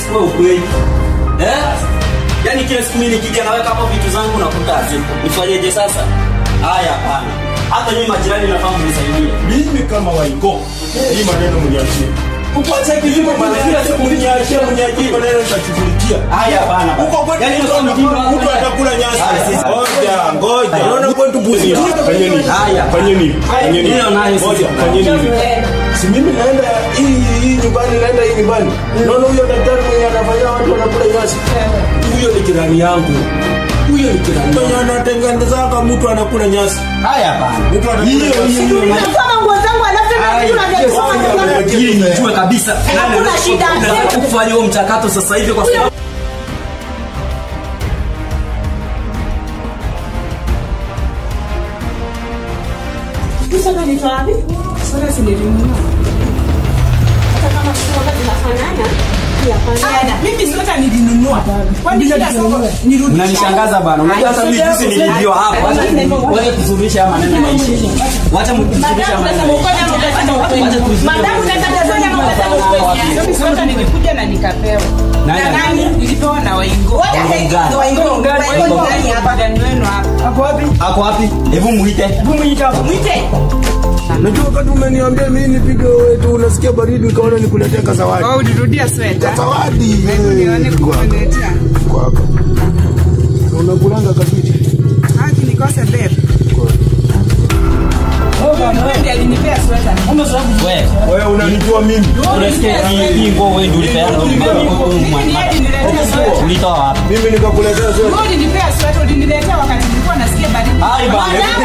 sio ukweli. Eh? Yaani kila siku mimi nikija naweka hapo vitu zangu nakuta hazipo. Nifanyeje sasa? Haya hapana. Hata nyinyi majirani nafahamu mnisaidie. Mimi kama Waingo, hii maneno mniachie. Kukuacha kilimo bwana kila siku mniachie mniachie. Maneno nitashughulikia. Haya hapana. Huko kwetu Yaani mtu sio mjinga anakula- mtu atakula nyasi. Ngoja, ngoja. Unaona kwetu buzi. Fanyeni. Haya. Fanyeni. Fanyeni. Hiyo nayo sisi. Ngoja, fanyeni. Si mimi naenda hii hii nyumbani naenda hii nyumbani. Unaona huyo daktari mwenye anafanya watu wanakula nyasi. Huyo ni jirani yangu. Huyo ni jirani. Mwenye anatengeneza mtu anakula nyasi. Haya hapana. Mtu anakula Hiyo nyasi. hiyo hiyo. Kama nguo zangu alafu tena kitu najisoma nyumbani. Ili nijue kabisa nani Hakuna anaweza- shida. anaweza kufanya huo mchakato sasa hivi kwa sababu Soda ni wapi? Soda si nilinunua. Hata kama soda zinafanana, pia fanana. Mimi soda nilinunua. Kwani kila soko nirudisha. Unanishangaza bana. Unajua hata mimi juzi niliambiwa hapa. Wacha wacha tuzurishe haya maneno yaishe. Wacha mtuzurishe haya maneno. yaishe. Madamu utatafanya ama utataka ukweli? Mimi soda nimekuja na nikapewa. Nani Na nani? Nilipewa na Waingo. Wacha Waingani. Waingani. Waingani ndani hapa. Ndani wenu hapa. Hapo wapi? Ako wapi? Hebu muite. Mwite. Najua wakati umeniambia mimi nipige wetu unasikia baridi nikaona nikuletea kazawadi. Wao ulirudia sweta. Zawadi. Nione kukuletea. Kwako. Unakulanga kabisa. Haki nikose bebe. Huyu ndiye alinipea sweta. Wewe, Wewe unanijua mimi. unasikia hii hii nguo wewe ndio ulipeana huyu Mimi ni hadi niletea sweta. Ulitoa wapi? Mimi nikakuletea zote. Wewe ulinipea sweta, uliniletea wakati nilikuwa nasikia baridi. Hai bana.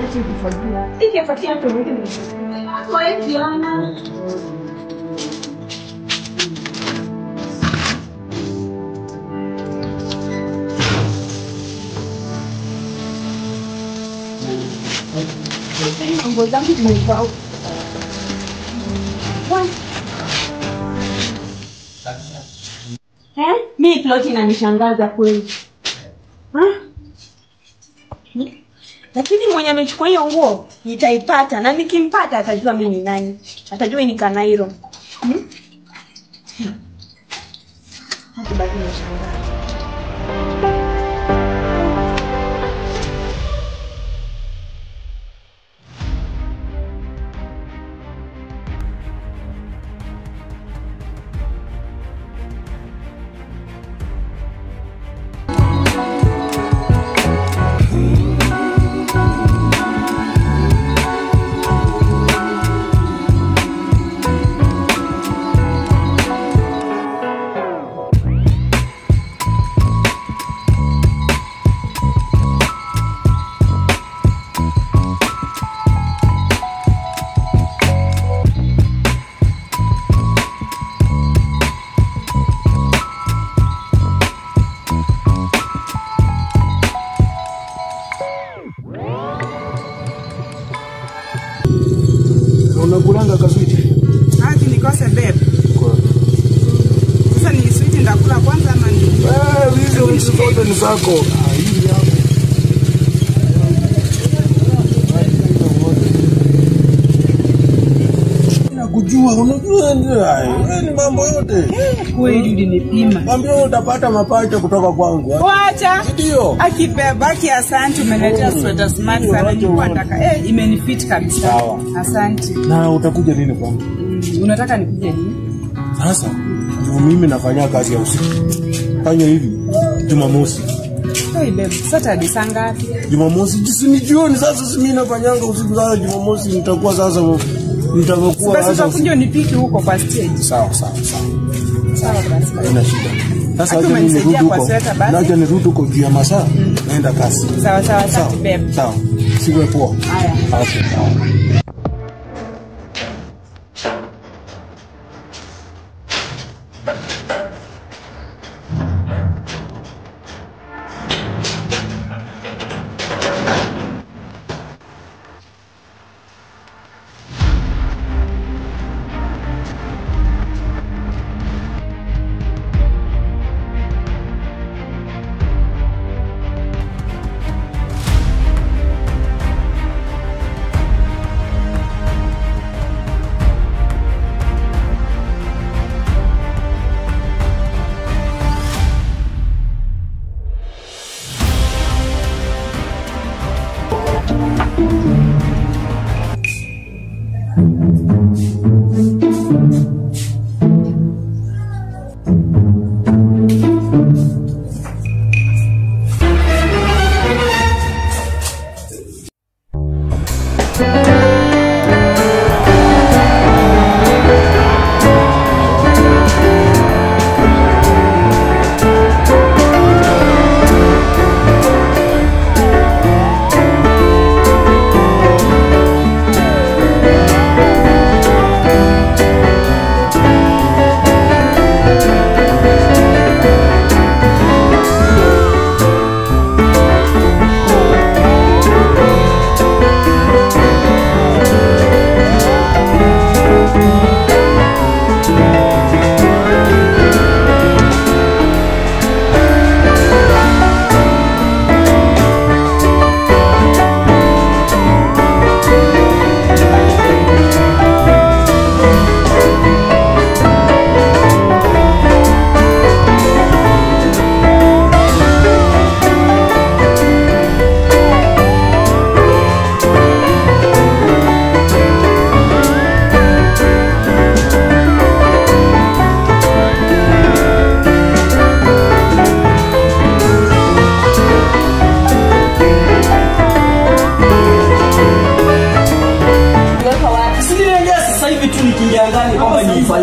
kufagia. Ikifuatia hapo mwingine. Kwa hiyo Diana. Nguo zangu zimevaa. Eh? Mi ploti inanishangaza kweli. Ha? Hmm? Lakini mwenye amechukua hiyo nguo nitaipata na nikimpata atajua mimi ni nani. Atajua ni Kanairo. Hmm? Hata baki nashangaa. unakulanga kaswiti Haki nikose bebe. Sasa ni switi ndakula kwanza ama ni Eh, hizo vitu zote ni zako Ah, hii yako. nakujua unajua ndio haya. Wewe ni mambo yote kweli ulinipima. mwambie utapata mapacha kutoka kwangu Wacha ndio akibeba ki asante, umeletea sweta smart sana, Wacha nilikuwa uone. nataka eh, imenifit kabisa. Sawa. Asante. na utakuja lini kwangu Mm, unataka nikuje lini? sasa ndio mimi nafanya kazi ya usiku fanya hivi jumamosi Hey babe, Saturday saa ngapi? jumamosi jisi ni jioni sasa si mimi nafanyanga usiku sasa jumamosi nitakuwa sasa nitakuwa Basi sasa utakuja unipiki huko kwa stage. sawa sawa sawa Sawa basi. haina shida sasa Aki acha mimi umenisaidia nirudi kwa huko sweta basi. naja nirudi huko juu ya masaa naenda kasi Sawa sawa, sawa asante babe. sawa siwe poa Haya. okay sawa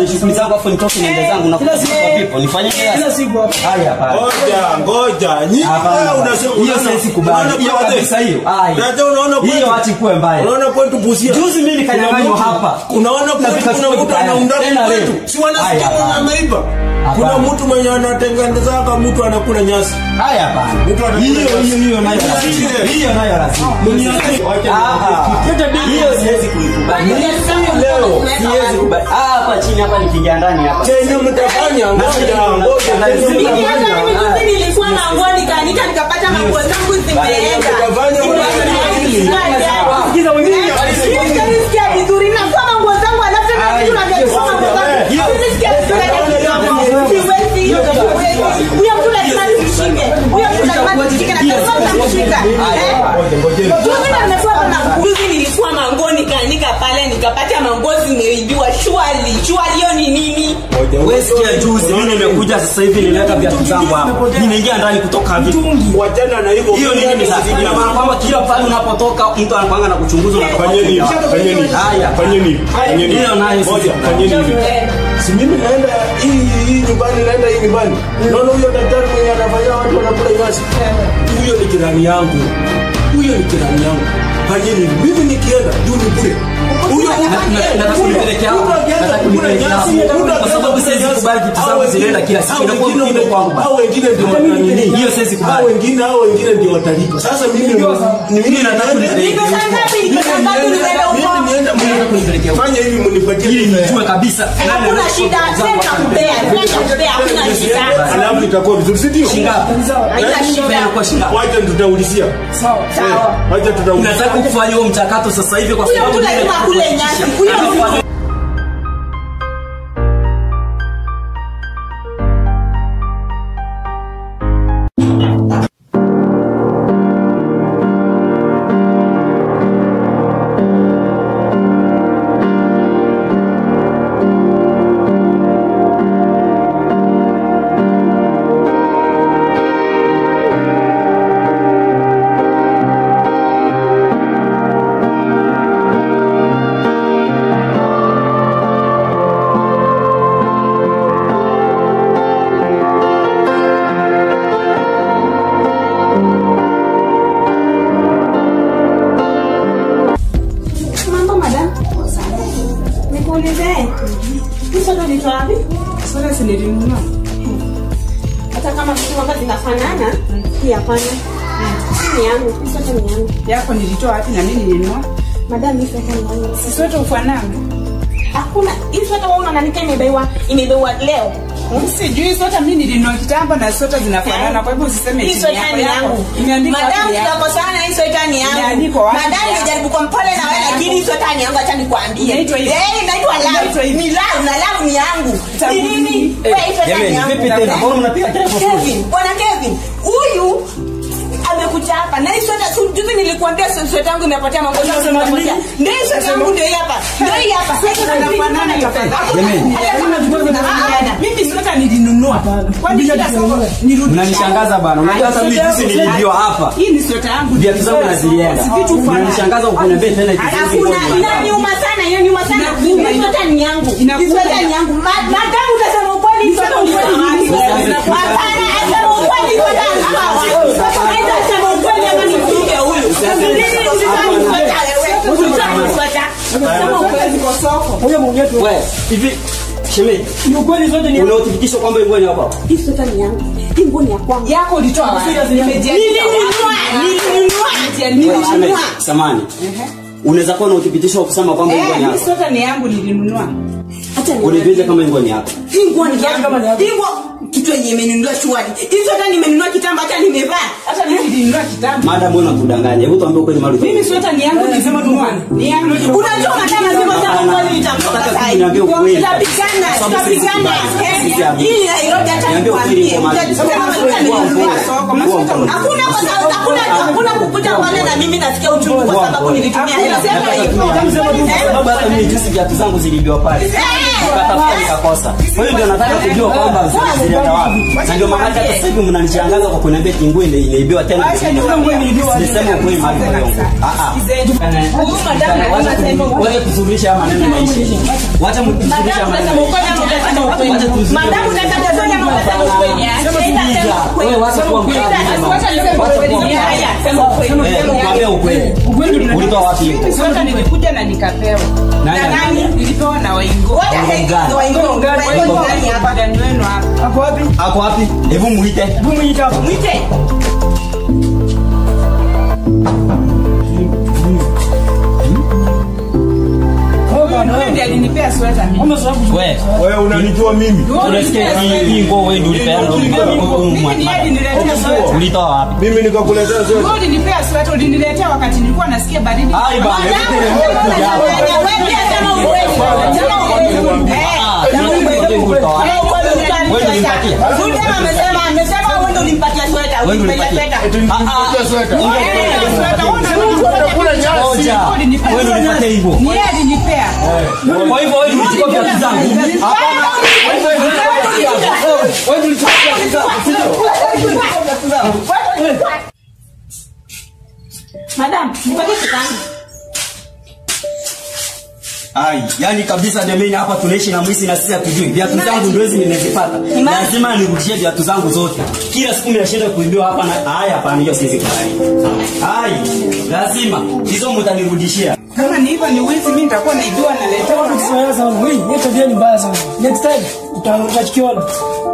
nifanye shughuli zangu afu nitoke niende zangu na Kila siku kwa vipo nifanye kila siku hapa. haya hapana Ngoja, ngoja. Nyinyi Hapana. wewe unasema hiyo unaona- siwezi kubali unaona hiyo brother? kabisa hiyo Ai. Brother, unaona hiyo kwetu- achi kuwe mbaya Unaona kwetu Busia. Juzi mimi nikanyang'anywa Kuna mtu- hapa. Unaona kwetu Katika kuna siku mtu tayari. anaunda Tena kwetu. leo. Si wanasikia Haya, hapana. wanaiba. Kuna Hapana. mtu mwenye anatengenezaka mtu anakula nyasi. haya hapana Mtu anakula hiyo nyasi. hiyo hiyo nayo lazima Mniachie. hiyo nayo lazima Mniachie. Ah, ah. hiyo siwezi kuikubali Leo. siwezi kubali Ah, hapa chini hapa nikiingia ndani hapa Chenye mtafanya ngoja ngoja. Chenye Mimi hata mtafanya. mimi juzi nilikuwa na nguo nikaanika nikapata manguo zangu zimeenda. Mtafanya ngoja. Nilisikia vizuri na kwa manguo zangu alafu tena Ai, kitu najua manguo zangu. hiyo- Nilisikia vizuri na siwezi hiyo siwezi. Huyo mtu lazima nimshike. Huyo mtu lazima nimshike na kama utamshika. Eh? Ngoja, ngoja. Juzi na nimekuwa na juzi nilikuwa manguo nikaanika pale nikapata manguo zimeibiwa shwali. Shwali hiyo ni nini? Ngoja, wewe ngoja. sikia juzi mimi nimekuja sasa hivi nileta viatu zangu hapa nimeingia ndani kutoka vipi Wachana na hivyo. hiyo ni nini sasa ina maana kwamba kila pale unapotoka mtu anapanga na kuchunguza na Fanyeni hivi, fanyeni hivi. Haya. Fanyeni hivi, fanyeni hivi. Hiyo nayo Ngoja, sisi. fanyeni hivi. Si mimi naenda hii hii nyumbani naenda hii nyumbani. Naona huyo daktari mwenye anafanya watu wanakula nyasi. Huyo ni jirani yangu. Huyo ni jirani yangu. Fanyeni hivi. Mimi nikienda juu ni bure. Huyo nataka kunipelekea hapo. Nataka kunipelekea hapo. Kwa sababu siwezi kubali vitu zangu zinaenda kila siku. Inakuwa mtindo kwangu basi. Hao wengine ndio watanini. Hiyo siwezi kubali. Hao wengine hao wengine ndio watalipa. Sasa mimi ni mimi nataka kunipelekea Niko saa ngapi? Niko saa ngapi nimeenda huko? Fanya hivi mnipatie ili nijue kabisa Hakuna shida, sasa kupea, sasa kupea, hakuna shida. alafu itakuwa vizuri si ndio? shingapi Haina shida. inakuwa shingapi Wacha tutaulizia. Sawa. Wacha tutaulizia. nataka kufanya huo mchakato sasa hivi kwa Huyo sababu mtu lazima akule nyasi. Huyo mtu Mambo madam. Nikuulize. Hizo ndo vitu wapi? Soda si nilinunua. Hata kama vitu hapa zinafanana, hii hapana. Hii ni yangu, hii sote ni yangu. Yako nilitoa wapi na mimi nilinunua? Madam, hii sote ni yangu. Si sote ufanana. Hakuna, hii sote wewe unaandika imebeiwa, imebeiwa leo. Sijui sote mimi nilinunua kitambo na sote zinafanana. Kwa hivyo usiseme Hii chini sweta yako ni yako. yangu. Imeandikwa Madam, wapi yako? tunakosana hii sweta ni yangu. Imeandikwa wapi Madam, yako? nimejaribu kwa mpole na wewe lakini hii sweta ni yangu, acha nikwambie. Inaitwa hivi. Eh, inaitwa Inaitwa love. hivi. Ni love na love ni yangu. Tangu Ni nini? lini? Wewe hii sweta ni jamani yangu. vipi tena mbona mnapiga kelele kwa fujo Kevin, bwana Kevin, huyu amekuja hapa na hii sweta si juzi nilikuambia swe- sweta yangu imepotea mambo yangu Unasema imepotea. nini? Ndio hii sweta yangu ndio hii hapa. Ndio hii hapa. Sote zinafanana tafadhali. Jamani. Hata kama tunafanana. Mimi sote nilinunua. Kwani kila soko nirudisha. mnanishangaza bana unajua hata mimi jinsi nilivyo hapa Hii ni sweta yangu. viatu zangu nazilienda Si vitu fanana. mnanishangaza ukuniambia tena eti sisi Hakuna, ngoja. inaniuma sana, hiyo niuma sana. Inakuuma, Hii sweta ni yangu. Inakuuma. Hii sweta ni yangu. Ma- Madam utasema ukweli, hii sweta ni yangu. Hapana, asema ukweli, hii sweta ni yangu. Sasa aidha asema ukweli ama nipige huyu. Nini usitaki sweta wewe? Usitaki sweta. Sema ukweli kwa soko. Wewe, hivi shemeji Ni ukweli zote ni una uthibitisho kwamba hivyo ni hapa Hii sweta ni yangu. Hii nguo ni ya kwangu. yako ulitoa wapi? Nilinunua, nilinunua, Wewe, nilinunua. shemeji samani unaweza kuwa na uthibitisho wa kusema kwamba hivyo Eh, ni hii hapa sweta ni yangu nilinunua. Acha ni unijuze kama hivyo ni hapa hii nguo ni yangu. Hii nguo kitu yenye imenunua shwari. Hii sweta nimenunua kitambo hata nimevaa. Hata mimi nilinunua kitambo. madam wewe unatudanganya hebu tuambie ukweli mali Mimi sweta ni yangu nilinunua. Ni yangu. Unajua madama sema sema ukweli nitamtoka Nataka sasa. kuniambia ukweli. Tutapigana, Kwa sababu sisi tutapigana. kubali. Sisi Eh, amini. Hii Nairobi hata Niambie ukweli nikwambie. kwa maana. Utasema Kuwa sweta nimenunua. mpole. Kuwa mpole. Hakuna kwa sababu hakuna hakuna kukuja pale na mimi nasikia uchungu kwa Poa, sababu poa. nilitumia hela Nataka kwa tu hivyo. niambie, kwa sababu hata mimi juzi viatu zangu zilibiwa pale nikatafuta nikakosa kwa hiyo ndio nataka kujua kwamba zili- zilienda wapi na ndio maana hata sasa hivi mnanichangaza kwa kuniambia kingu ile inaibiwa tena silisema ukweli mali kwa yongo ah ah Huyu madam wacha anasema tu- wacha tusuluhishe haya maneno maisha wacha mtusuluhishe haya maneno maisha Madamu nataka tuseme unasema ukweli. Sema wewe wacha kuwa mkali Eh, tuambie ukweli ulitoa wapi hiyo Sweta nilikuja na nikapewa. Nani Na nani? alikuja? Nilipewa na waingo. Gani? Ndani wenu hapa. ako wapi hebu muite Huyu ndiye alinipea sweta mimi. wewe wewe unanijua mimi unasikia hii hii nguo wewe ndio ulipeana Mimi ndiye aliniletea sweta. ulitoa wapi mimi nikakuletea zote Wewe ulinipea sweta, uliniletea wakati nilikuwa nasikia baridi. ai bana hebu teremka kuja hapa ah ndio ulitoa wapi wewe ndio ulimpatia wewe ndio ulimpatia ah ah ngoja wewe ndio ulimpatia hivyo Ni yeye alinipea. kwa hivyo wewe ndio ulichukua viatu zangu hapana wewe ndio ulichukua viatu zangu Madam, nipatie kitangu. Ai, yani kabisa jamani hapa tunaishi na mwisi na sisi hatujui. Viatu zangu ndio hizi nimezipata. Lazima nirudishie viatu zangu zote. Kila siku ninashinda kuibiwa hapa na haya hapana hiyo siwezi kubali. Ai, lazima hizo mtanirudishia. Kama ni hivyo ni wizi, mimi nitakuwa naibiwa na letewa. Kufanya sana. Wewe, hiyo tabia ni mbaya sana. Next time uta- utachikiona.